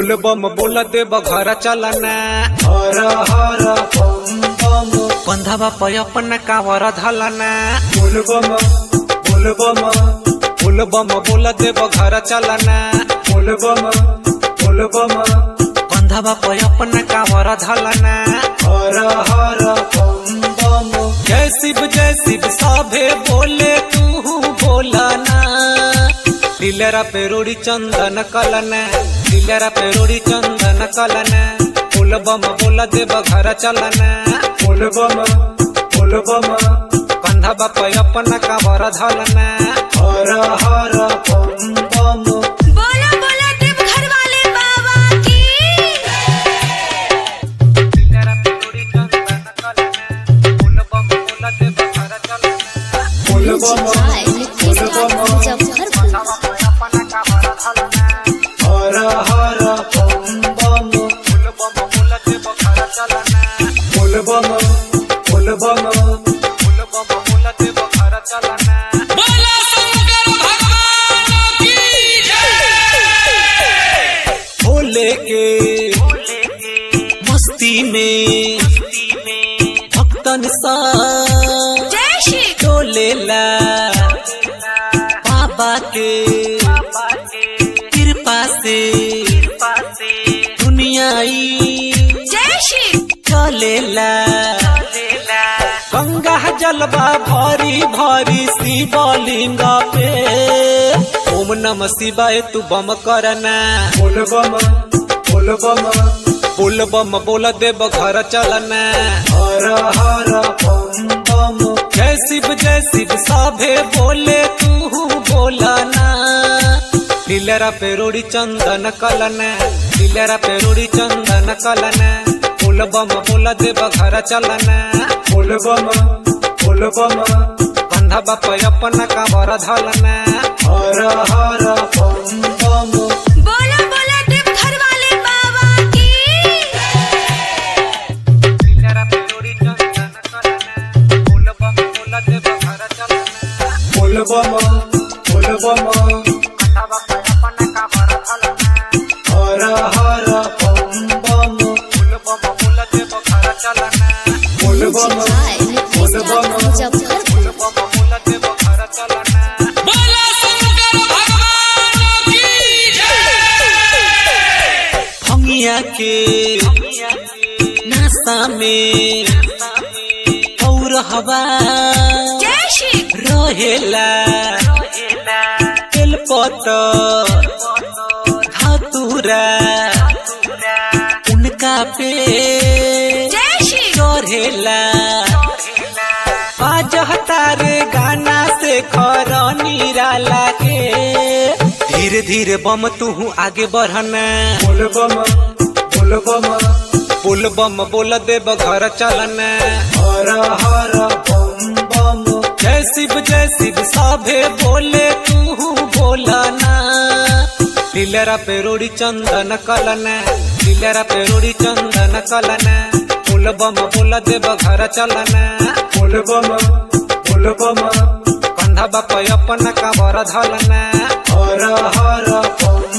बोल बम बोल देव घर चलना हर हर बम बम कंधवा पे अपन कावर धलना बोल बम बोल बम बोल बम बोल देव घर चलना बोल बम बोल बम कंधवा पे अपन कावर धलना हर हर बम बम जय शिव जय शिव सभे बोले तू बोलना दिलरा पे रोड़ी चंदन कलना दिलरा पे रोड़ी चंदन कलना बोल बम बोल देव घर चलना बोल बम बोल बम कंधवा पे अपन कावर धलना हर हर बम बम बोला बोला देव घर वाले बाबा की दिलरा पे रोड़ी चंदन कलना बोल बम बोल देव घर चलना बोल बम बोल बम हर हर बम बम बोल बम बोल बम भोले के मस्ती में भक्तन सा जय श्री डोलेला बाबा के कृपा से दुनियाई जय श्री चलेला गंगा जलवा भरी भरी शिवलिंग पे ओम नम शिवाय तू बम करना बोल बम बोल बम बोल बम बोल देव घर चलना हर हर बम बम जय शिव जय शिव सभे बोले तू बोलना दिलरा पे रोड़ी चंदन कलना दिलरा पे रोड़ी चंदन कलना बोल बम बोल देव घर चलना बोल बम बोल बम कंधा बाप अपन काबर धलना हर हर बम बम बोला बोला देव घर वाले बाबा की दिलरा पे रोड़ी चंदन कलना बोल बम बोल देव घर चलना बोल बम बोल बम कंधा बाप अपन काबर धलना हर हर बम बम बोल बम बोल देव घर चलना बोल बम बोल बम बोल बम बोल देव घर चलना भंगिया के नाश्ता में और हवा जय श्री रहेला तेलपत धातुरा उनका पे जय श्री चढ़ेला बाजह तारे गाना से खर निराला के धीरे धीरे बम तू आगे बढ़ना बोल बम बोल बम बोल बम बोल देव घर चलना हर हर बम बम जय शिव जय शिव सभे बोले तू बोलना दिलरा पे रोड़ी चंदन कलना दिलरा पे रोड़ी चंदन कलना बोल बम बोल देव घर चलना बोल बम बोल बम कंधा बाप अपन काबर धलना हर हर बम